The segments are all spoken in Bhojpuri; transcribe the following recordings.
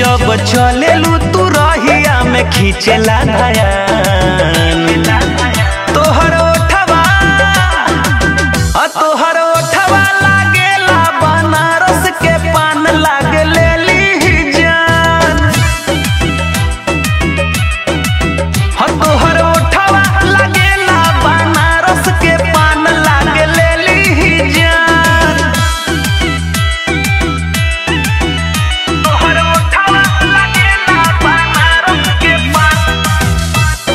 जब चलेलू तू रहिया में खींचेला धयान तोहर ओठवा आ तोहर ओठवा लागेला बनारस के पान लागे लेली जान हा तोहर ओठवा लागेला बनारस के पान लागे लेली जान तोहर ओठवा लागेला बनारस के पान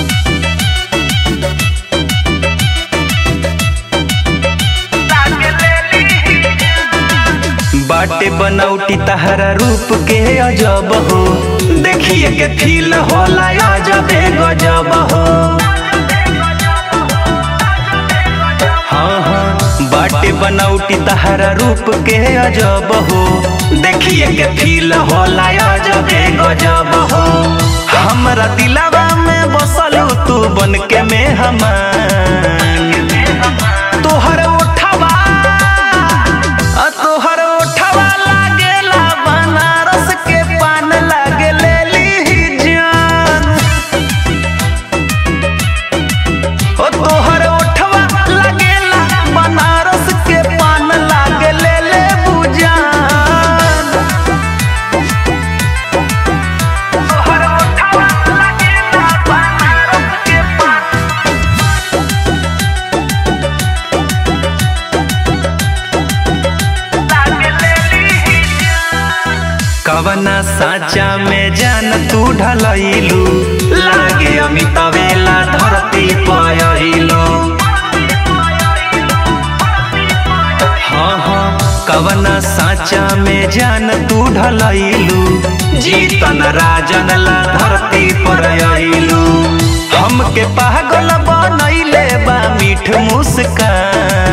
लागे लेली जान बाटे बनौटी तहरा रूप के अजब हो देखिए के फील होला अजबे गजब हो हाँ हाँ बाटे बनौटी तहरा रूप के अजब हो देखिए के फील होला अजबे गजब हो हमरा दिलावा में बसलू तू बन के में हमान तोहर ओठवा आ तोहर ओठवा लागेला बनारस के पान लागे लेली जान ओ तोहर ओठवा लागेला बनारस के पान लागे लेले बुजान तोहर ओठवा लागेला बनारस के पान कवना साचा में जान तू ढलैलू लागे अमितवेला धरती पयलू हाँ हाँ कवना साचा में जान तू ढलैलू जीतन राजन ला धरती पर अइलू हमके पागल बनैले बा मीठ मुस्कान